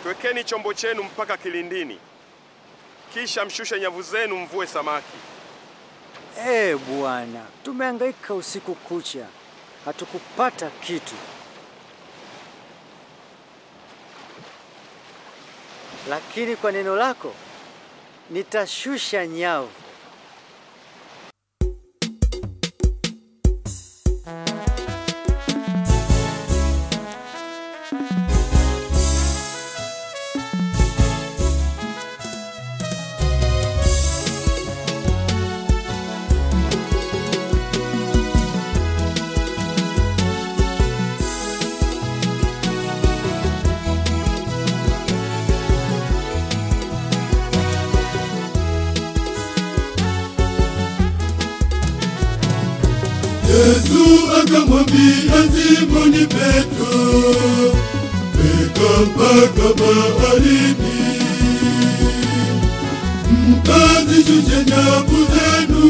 twekeni chombo chenu mpaka kilindini, kisha mshushe nyavu zenu mvue samaki. Ee Bwana, tumehangaika usiku kucha, hatukupata kitu. Lakini kwa neno lako nitashusha nyavu. Yesu akamwambia Simoni Petro, weka mpaka baharini, mkazishushe nyavu zenu,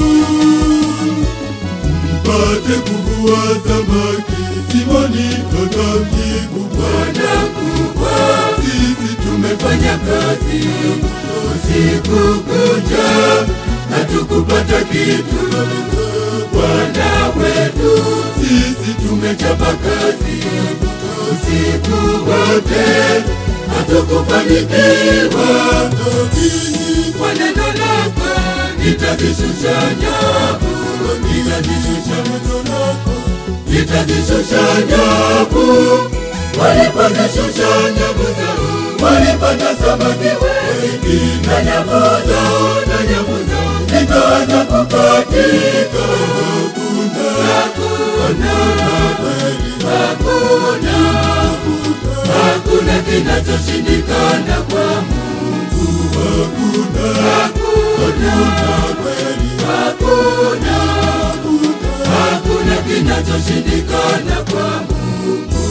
mpate kuvua samaki. Simoni akamjibu, Bwana mkubwa, sisi tumefanya kazi usiku kucha, hatukupata kitu. Bwana wetu, sisi tumechapa kazi usiku wote, hatukufanikiwa. Lakini kwa neno lako nitazishusha nyavu, nitazishusha neno lako, nitazishusha nyavu. Walipozishusha nyavu zao, walipata samaki wengi, na nyavu zao, na nyavu zao zikaanza kukatika. Hakuna, hakuna, hakuna kinachoshindikana kwa Mungu. Hakuna, hakuna, hakuna, hakuna kinachoshindikana kwa Mungu.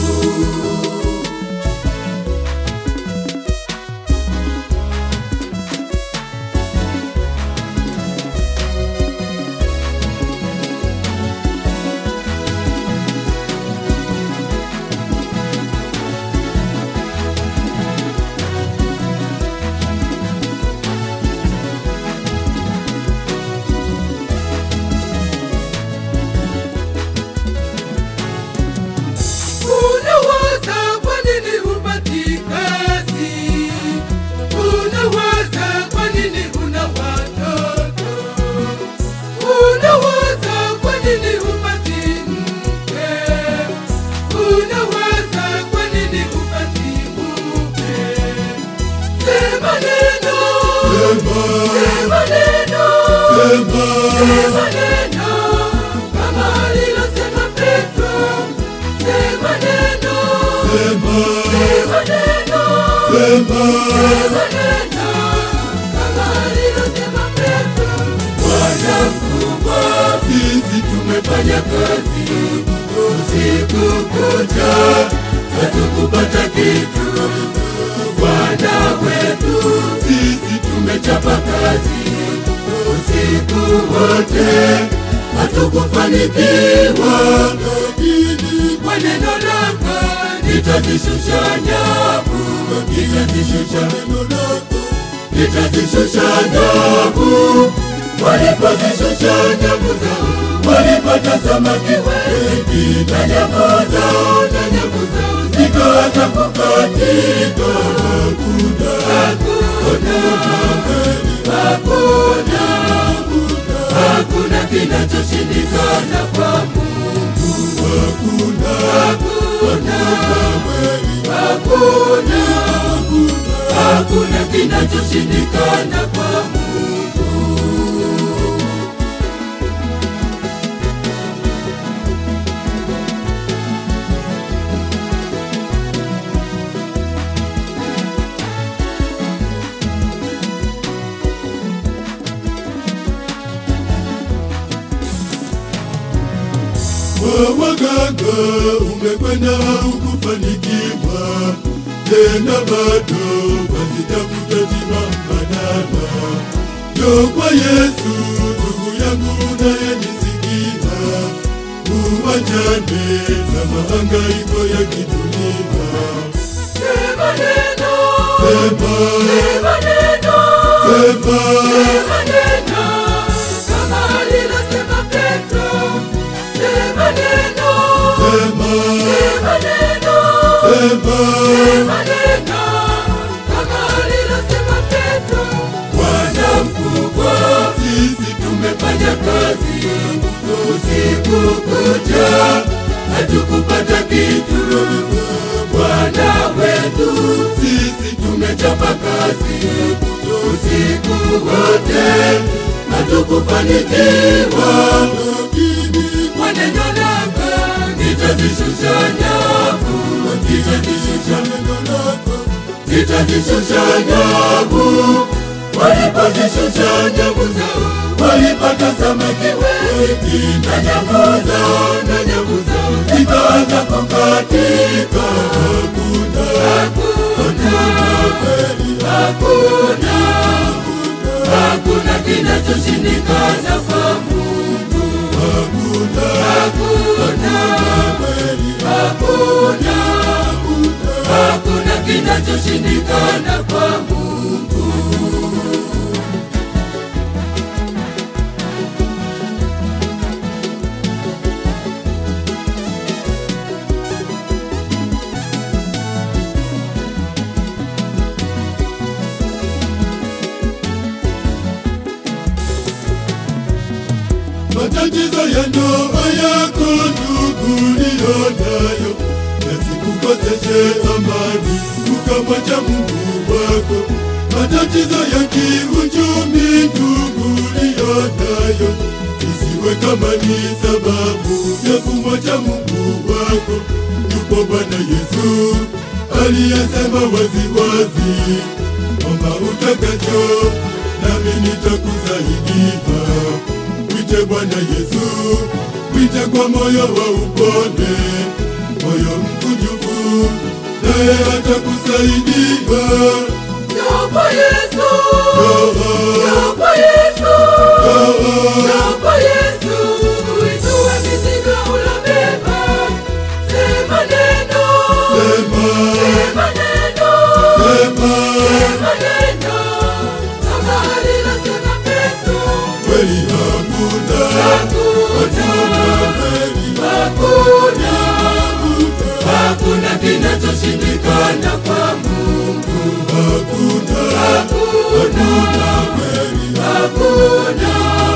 Unawaza kwa nini hupati kazi? Unawaza kwa nini huna watoto? Unawaza kwa nini hupati mke? Unawaza kwa nini hupati mume? Sema neno, sema neno, sema neno kama alilosema Petro. Sema neno, sema neno, sema neno kama alilosema Petro. Bwana mkubwa, sisi tumefanya kazi usiku kucha, hatukupata kitu. Bwana wetu, sisi tumechapa kazi usiku wote, hatukufanikiwa. Lakini kwa neno lako nitazishusha nyavu, nitazishusha neno lako nitazishusha nyavu. Walipozishusha nyavu zao, walipata samaki wengi, na nyavu zao, na nyavu zao zikaanza kukatika. Hakuna, hakuna, hakuna, hakuna kinachoshindikana kwa Mungu. Hakuna, hakuna, hakuna, hakuna kinachoshindikana kwa Mungu. Kwa waganga umekwenda ukufanikiwa, tena bado wazitafuta tiba mbadala. Njoo kwa Yesu ndugu yangu unayenisikia, uwachane na mahangaiko ya kidunia. Sema neno, sema neno, sema neno, kama alilosema Petro. Sema neno, sema neno, sema neno, kama alilosema Petro. Bwana mkubwa, sisi tumefanya kazi usiku kucha, hatukupata kitu. Bwana wetu, sisi tumechapa kazi usiku wote, hatukufanikiwa. Kwa neno lako nitazishusha nyavu, nitazishusha neno lako nitazishusha nyavu. Walipozishusha nyavu zao, walipata samaki wengi, na nyavu zao, na nyavu zao zikaanza kukatika. Hakuna, hakuna kweli, hakuna, hakuna kinachoshindikana kwa Mungu. Hakuna, hakuna kweli, hakuna, hakuna kinachoshindikana kwa Mungu. matatizo ya ndoa yako ndugu liyo nayo yasikukoseshe amani ukamwacha Mungu wako. Matatizo ya kiuchumi ndugu liyo nayo isiwe kama ni sababu ya kumwacha Mungu wako. Yupo Bwana Yesu aliyesema waziwazi, omba utakacho nami nitakusaidia. Mwite Bwana Yesu, mwite kwa moyo wa upole, moyo mkunjufu, naye atakusaidia. Naomba Yesu, Roho, naomba Yesu, roho, naomba Yesu, uitue mizigo ulobeba. Sema neno, sema, sema neno, sema, sema neno, kama alilosema Petro. kweli hakuna, Hakuna, kweli hakuna, hakuna kinachoshindikana kwa Mungu. hakuna, Hakuna, kweli hakuna,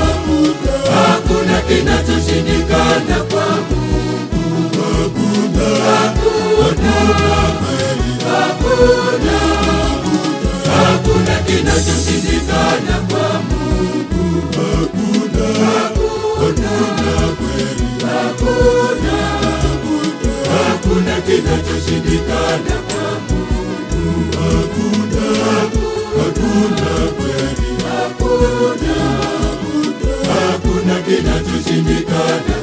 hakuna kinachoshindikana kwa Mungu. hakuna, Hakuna, kweli hakuna, hakuna kinachoshindikana kwa Mungu. hakuna, hakuna, kweli Hakuna, hakuna kinachoshindikana kwa Mungu. hakuna, hakuna, kweli Hakuna, hakuna kinachoshindikana